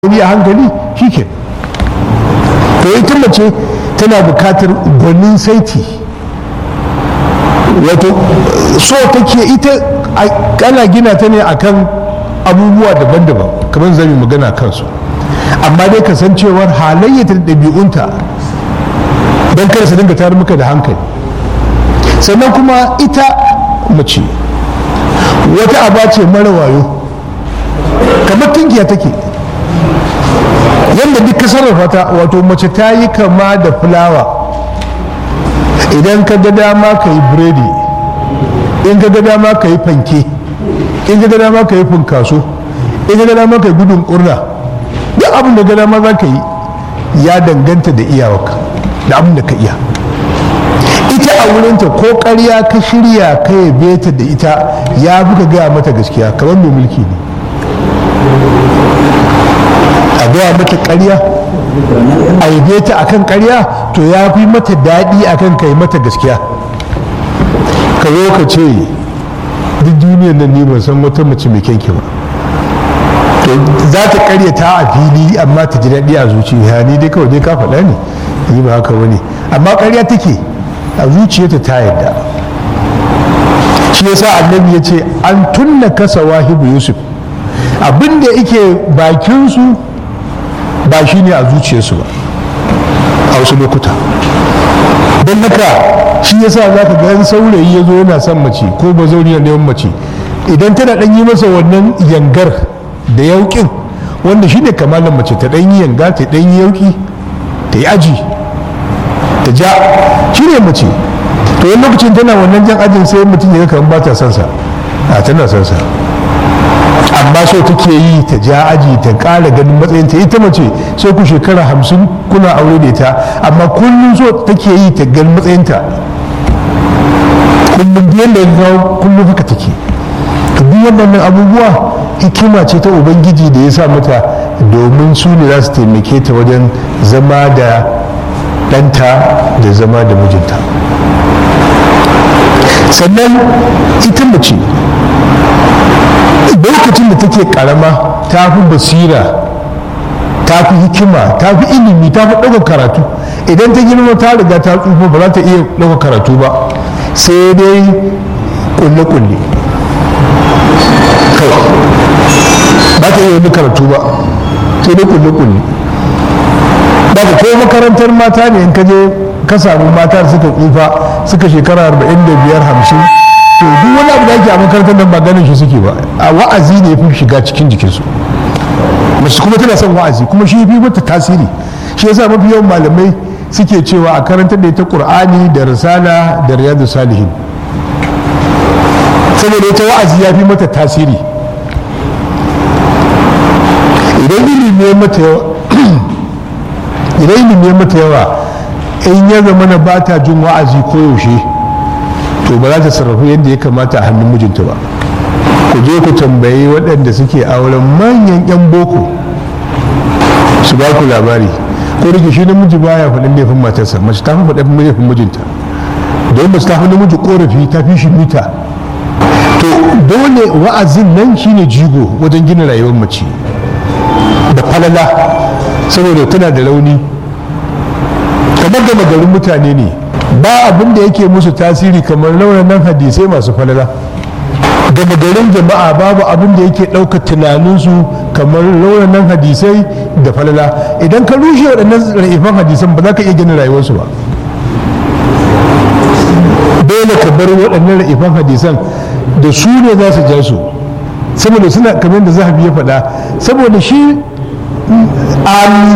a hankali shi ke to ita mace tana bukatar gwanin saiti wato so take ita ana gina ta ne akan abubuwa daban-daban kamar zami magana kansu amma dai kasancewar halayyata da ɗabi'unta don kada su dinga tare muka da hankali sannan kuma ita mace wata aba ce mara wayo kamar tungiya take yadda duk ka sarrafa ta wato mace ta yi kama da fulawa idan ka ga dama ka yi biredi in ka ga dama ka yi fanke in ka ga dama ka yi funkaso in ka ga dama ka yi gudun kurna duk abin da ga dama za ka yi ya danganta da iyawarka da abin da ka iya ita a wurinta ko karya ka shirya ka yabe ta da ita ya fi ka gaya mata gaskiya kamar mai mulki ne a gaya mata karya a yabe ta akan karya to ya fi mata daɗi akan kai mata gaskiya ka zo ka ce duk duniyar nan ne ban san wata mace mai kyanki ba to za ta karyata a fili amma ta ji daɗi a zuciya ni dai kawai dai ka faɗa ne ni ba haka wani amma karya take a zuciyarta ta yadda shi yasa annabi ya ce an tunna kasa wahibu yusuf abinda yake bakinsu ba shi ne a zuciyarsu ba a wasu lokuta don haka shi yasa za ka ga saurayi ya zo yana son mace ko ba zauri na neman mace idan tana ɗan yi masa wannan yangar da yauƙin wanda shi ne kamalin mace ta ɗan yi yanga ta ɗan yi yauƙi ta yi aji ta ja shi ne mace to wani lokacin tana wannan jan ajin sai mutum ya kamar ba ta son sa a tana son sa amma so take yi ta ja aji ta ƙara ganin matsayin ta ita mace sai ku shekara hamsin kuna aure da ita amma kullum so take yi ta ganin matsayin ta kullum biyan da ya kullum haka take to duk waɗannan abubuwa hikima ce ta ubangiji da ya sa mata domin su ne za su taimake ta wajen zama da ɗanta da zama da mijinta sannan ita mace lokacin da take karama ta fi basira ta fi hikima ta fi ilimi ta fi ɗaukar karatu idan ta girma ta riga ta tsufa ba za ta iya ɗaukar karatu ba sai dai kulle-kulle ba ta iya wani karatu ba sai dai kulle-kulle ba ko makarantar mata ne in ka je ka samu mata suka tsufa suka shekara 45 50 to duk wani abu da ake a makarantar nan ba ganin shi suke ba a wa'azi ne fi shiga cikin jikinsu mace kuma tana son wa'azi kuma shi fi mata tasiri shi yasa mafi yawan malamai suke cewa a karantar da ita qur'ani da risala da riyadu salihin saboda ita wa'azi ya fi mata tasiri idan ilimi ya mata yawa idan ilimi ya mata yawa in ya zama na ba ta jin wa'azi ko yaushe to ba za ta sarrafu yadda ya kamata a hannun mijinta ba ku je ku tambayi waɗanda suke auren manyan 'yan boko su ba ku labari ko da shi namiji baya faɗin laifin matarsa mace ta fi faɗin laifin mijinta don mace ta fi namiji korafi ta fi shi mita to dole wa'azin nan shine jigo wajen gina rayuwar mace da falala saboda tana da rauni kamar gama garin mutane ne ba abin da yake musu tasiri kamar nan hadisai masu falala gama garin jama'a babu abin da yake ɗauka tunaninsu kamar nan hadisai da falala idan ka rushe waɗannan ra'ifan hadisan ba za ka iya gina rayuwarsu ba dole ka bar waɗannan ra'ifan hadisan da su ne za su ja su saboda suna kamar da zahabi ya faɗa saboda shi ami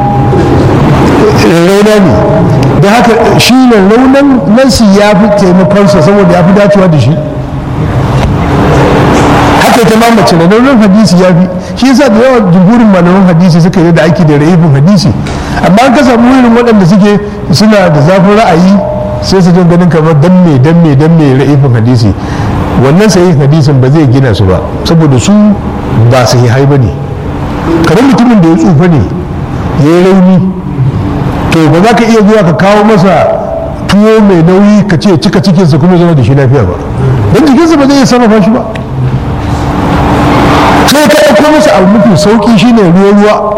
rauna ne da haka shi ne raunan nansi ya fi taimakonsa saboda ya fi dacewa da shi haka ita ma mace da raunan hadisi ya fi shi yasa da yawan jumhurin malaman hadisi suka yi da aiki da ra'ibin hadisi amma an ka samu irin waɗanda suke suna da zafin ra'ayi sai su jin ganin kamar dan me dan me dan me ra'ibin hadisi wannan sahihin hadisin ba zai gina su ba saboda su ba sahihai ba ne kamar mutumin da ya tsufa ne ya yi rauni to ba za ka iya zuwa ka kawo masa tuwo mai nauyi ka ce cika cikinsa kuma zama da shi lafiya ba don jikinsa ba zai iya sarrafa shi ba sai ka ɗauko masa abu mafi sauƙi shine ruwa ruwa